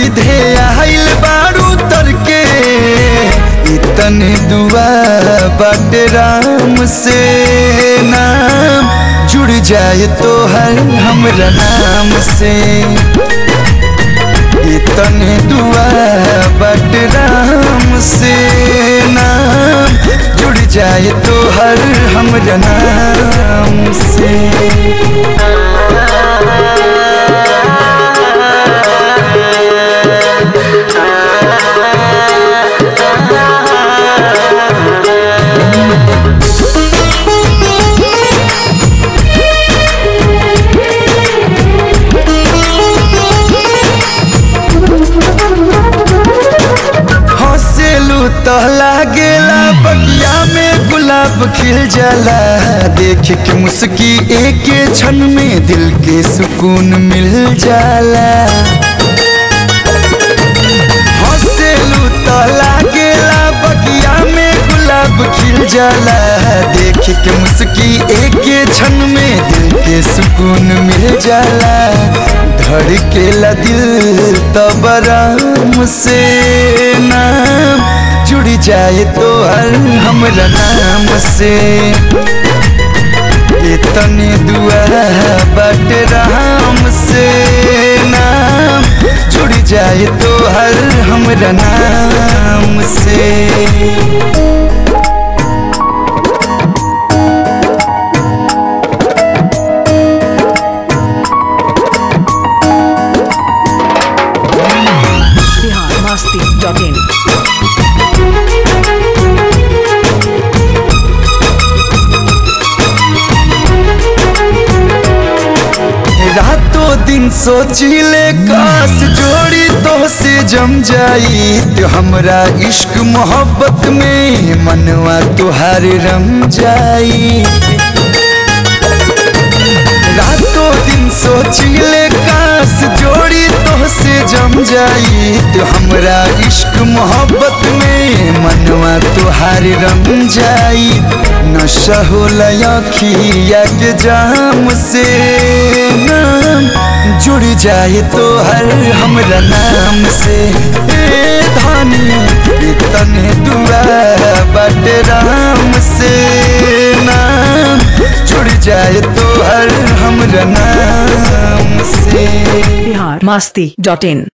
सीधे आइल बारू तर के इतने दुआ बाटे राम से नाम जुड़ जाए तो हर हमरा नाम से इतने दुआ बट राम से नाम जुड़ जाए तो हर हमरा नाम से हंसेलू तो लागेला बगिया में गुलाब खिल जाला देख के मुस्की एक क्षण में दिल के सुकून मिल जाला हंसेलू तो लागेला बगिया में गुलाब खिल जाला देख के मुस्की एक क्षण में दिल के सुकून मिल जाला धड़केला दिल तब राम से नाम जुड़ जाए तो हर हमरा नाम से इतने दुआ बट राम से नाम जुड़ जाए तो हर हमरा नाम से बिहार मस्ती डॉट इन रातों दिन सोचिले काश जोड़ी तो से जम जाई तो हमरा इश्क मोहब्बत में मनवा तुहार रम जाई रातों दिन सोचिले काश जोड़ी तो से जम जाई तो हमरा इश्क मोहब्बत में मनवा तुहार रम जाई नशा होला अखिया के जाम से नाम जुड़ जाए तो हर हमरा नाम से ए धानी इतने दुआ बट राम से नाम जुड़ जाए तो हर हमरा नाम से बिहार मस्ती डॉट इन